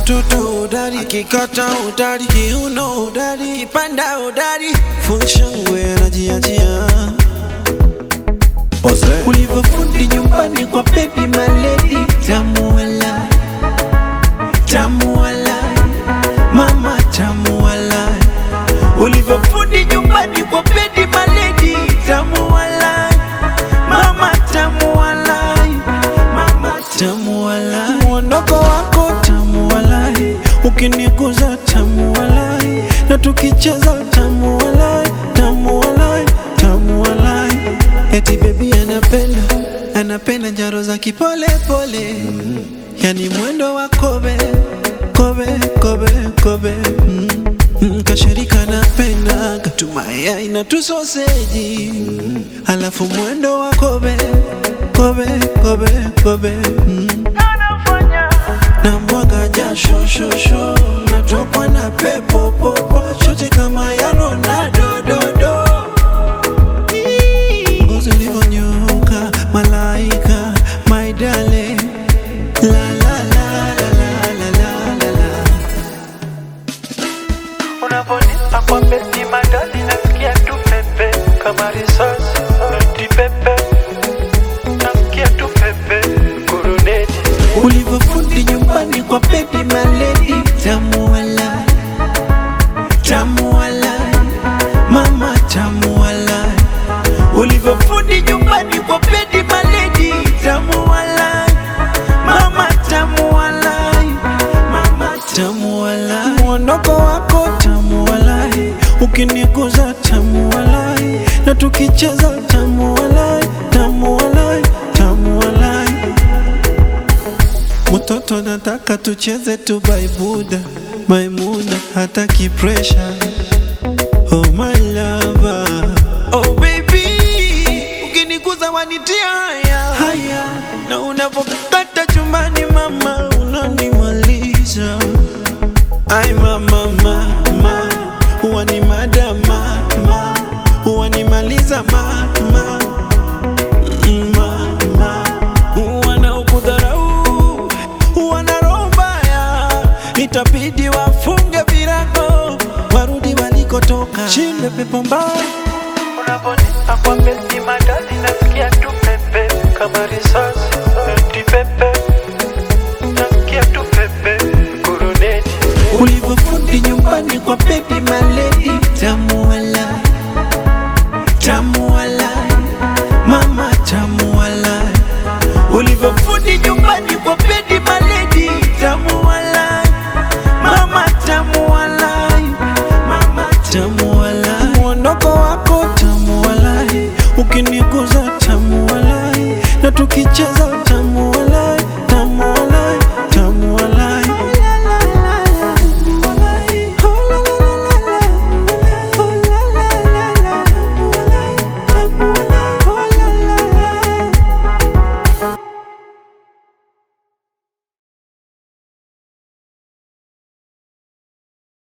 Katoto udari, akikata udari, kiuno udari, kipanda udari, funshangwe anajiachia ulivyofundi nyumbani kwa baby maledi tamu wala tamu wala mama tamu wala ulivyofundi nyumbani kwa baby maledi tamu wala mama tamu wala mama tamu wala mwondoko wako tamu wala ukiniguza tamu wala na tukicheza tamu wala tamu wala tamu wala eti baby anapenda anapenda njaro za kipole pole yani mwendo wa kobe kobe kobe kobe mm. Mm, kashirika napenda katumaya ina tusoseji alafu mwendo wa kobe kobe kobe kobe mm. na mwaga jasho shosho natokwa na pepo popo shote kama ya Ronaldo dodo ngozi ulivyonyoka malaika my darling la la la la la la la la la Unavonipa kwa beti madali nasikia tu pepe kama risasi noti pepe nasikia tu pepe kuruneti ulivyofundi nyumbani kwa baby maledi tamu wala tamu wala mama tamu wala ulivyofundi nyumbani kwa baby maledi tamu wala mama tamu wala mama tamu wala mwondoko wako tamu wala ukiniguza tamu wala na tukicheza tamu wala tamu wala tamu wala Mtoto nataka tucheze tu baibuda Maimuna hataki pressure Oh my lover Oh baby Ukiniguza wanitia haya Haya Na unavokata chumbani mama Unanimaliza Ay mama mama Huwa ni madama mama Huwa nimaliza mama mama wanaokudharau wana roho mbaya, itabidi wafunge virago warudi walikotoka. Shinde pepo mbaya Unavonipa kwa beti madali nasikia tu pepe kama risasi noti pepe nasikia tu pepe kuruneti ulivyofundi nyumbani kwa baby maledi tamu wala tamu wala mama tamu wala ulivyofundi nyumbani kwa baby maledi tamu wala mama tamu wala mama tamu wala mwondoko wako tamu wala ukiniguza tamu wala na tukicheza